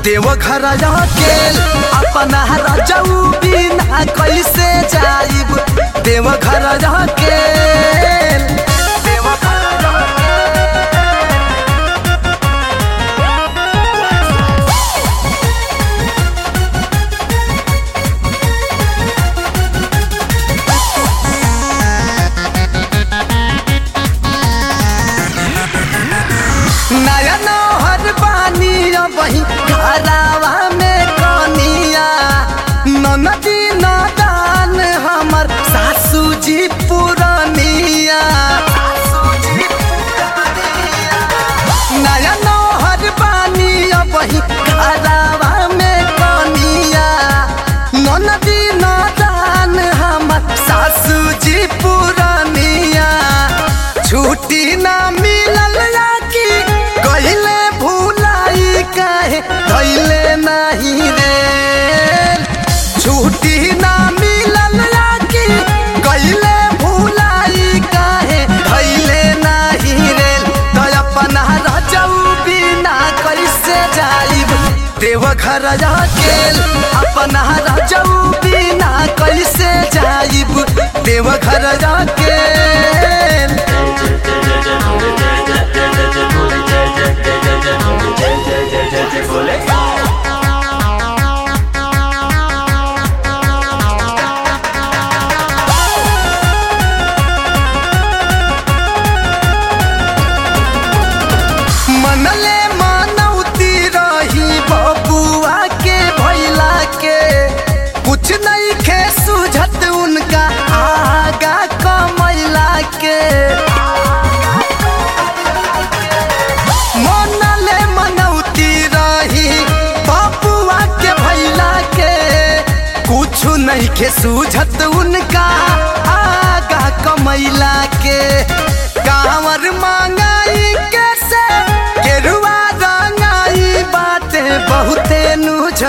देवघर अकेल अपना रजऊ बिना कैसे जाइब देवघर अकेल देवघर नया नौहर बानी वही घरावा में कनिया ननदी नदान हमर सासू जी पुरनिया नया नौहर बानी वही घरावा में कनिया ननदी नदान हमर सासू जी पुरनिया छुट्टी ना मिलल या कि कहिले भूलाई काहे धैले नहीं रे छुट्टी ना मिलल या कि कहिले भूलाई काहे धैले नहीं रे तो अपना रजऊ बिना कैसे जाइब देवघर अकेल अपना रजऊ बिना कैसे जाइब देवघर अकेल मनले मनौती रही बबुआ के भैला के कुछ नहीं खे सुझत उनका आगा कमैला के मनले मनौती रही बबुआ के भैला के कुछ नहीं खे सुझत उनका आगा कमैला के कांवर मांगाई कैसे गेरुआ रंगाई बातें बहुते नुझ